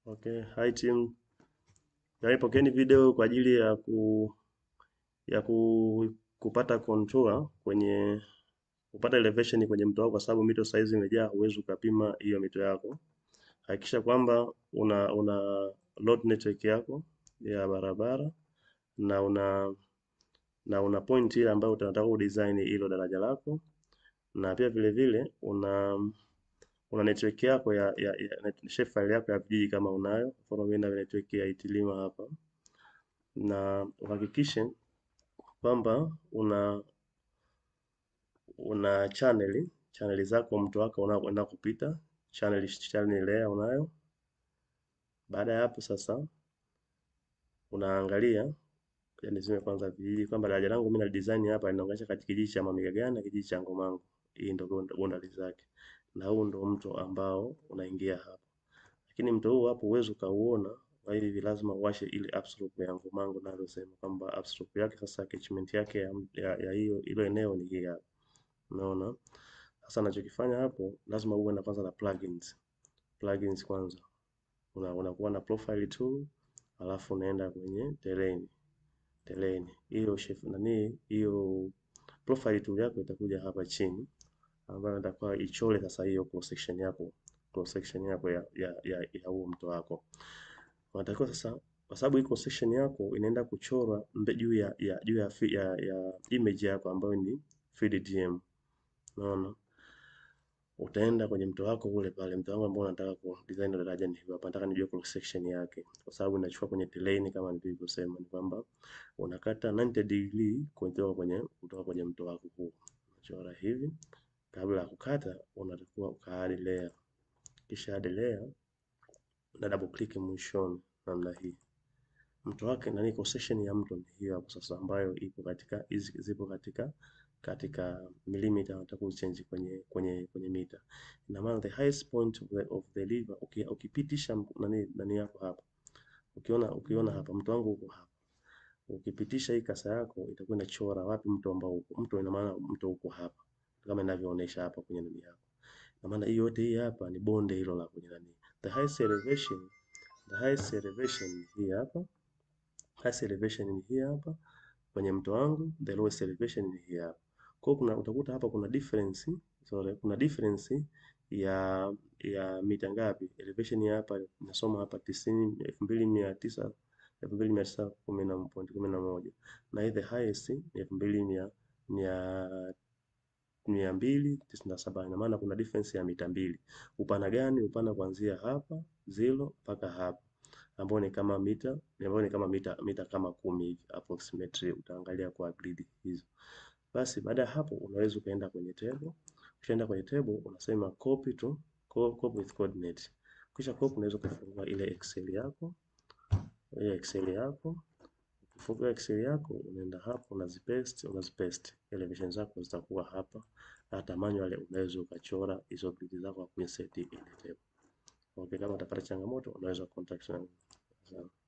Okay, hi team. Jamani, pokeeni video kwa ajili ya ku ya ku, kupata contour kwenye kupata elevation kwenye mto wako, kwa sababu mito saizi imejaa, huwezi ukapima hiyo mito yako. Hakikisha kwamba una una load network yako ya barabara na una na una point ile ambayo unataka kudesign hilo daraja lako, na pia vile vile una una network yako ya, ya, ya shape file yako ya vijiji kama unayo. Mfano mimi na network ya Itilima hapa, na uhakikishe kwamba una una channel channel zako mto wako unaoenda kupita channel channel layer unayo. Baada ya hapo sasa unaangalia yani zime kwanza vijiji kwamba daraja langu mimi na design hapa linaunganisha kati kijiji cha Mamigagana na kijiji cha Ngomango. Hii ndio boundary zake, na huu ndio mto ambao unaingia hapa, lakini mto huu hapo uwezo ukauona kwa hivi lazima uwashe ile upslope ya Ngomango, nalosema kwamba upslope yake sasa catchment yake ya ya, ya hiyo hilo eneo ni hii hapa. Unaona sasa, nachokifanya hapo lazima uwe na kwanza na plugins plugins kwanza una unakuwa na profile tool, alafu unaenda kwenye terrain terrain hiyo chef nani hiyo profile tool yako itakuja hapa chini, ambayo itakuwa ichore sasa hiyo cross section yako cross section yako ya ya ya, ya huo mto wako. Unatakiwa sasa, kwa sababu hii cross section yako inaenda kuchorwa juu ya ya juu ya, ya, ya image yako ambayo ni FreeDTM. Unaona, utaenda kwenye mto wako ule pale, mto wangu ambao unataka ku design daraja ni hapa, nataka nijue cross section yake, kwa sababu inachukua kwenye terrain kama nilivyosema, ni kwamba unakata 90 degree kutoka kwenye kutoka kwenye mto wako huu, unachora hivi. Kabla ya kukata, unatakiwa ukaadi layer, kisha add layer na double click mwishoni namna hii. Mto wake nani, cross section ya mto ni hiyo hapo sasa, ambayo ipo katika hizi zipo katika katika milimita nataka uchange kwenye kwenye kwenye mita. Ina maana the highest point of the, of the river ukipitisha nani nani yako hapa, ukiona ukiona hapa mto wangu uko hapa, ukipitisha hii kasa yako itakuwa inachora wapi mto ambao uko mto, ina maana mto uko hapa kama inavyoonyesha hapa kwenye nani yako. Ina maana hii yote hii hapa ni bonde hilo la kwenye nani, the highest elevation the highest elevation hii hapa, highest elevation ni hii hapa kwenye mto wangu, the lowest elevation ni hii hapa. Kwa kuna utakuta hapa kuna difference sorry, kuna difference ya ya mita ngapi? Elevation ya hapa nasoma hapa tisini elfu mbili mia tisa elfu mbili mia tisa kumi na point kumi na moja na hii the highest ni elfu mbili mia mia mia mbili tisini na saba. Ina maana kuna difference ya mita mbili. Upana gani? Upana kuanzia hapa zero mpaka hapa ambao ni kama mita ambao ni kama mita mita kama kumi hivi approximately, utaangalia kwa grid hizo. Basi baada ya hapo unaweza ukaenda kwenye table. Ukishaenda kwenye table unasema copy to copy with coordinate. Kisha copy, unaweza kufungua ile excel yako ile excel yako. Ukifungua excel yako unaenda hapo unazipaste, unazipaste elevation zako zitakuwa hapa. Hata manually unaweza ukachora hizo grid zako kwa kuinsert ile table. Okay, kama utapata changamoto unaweza contact na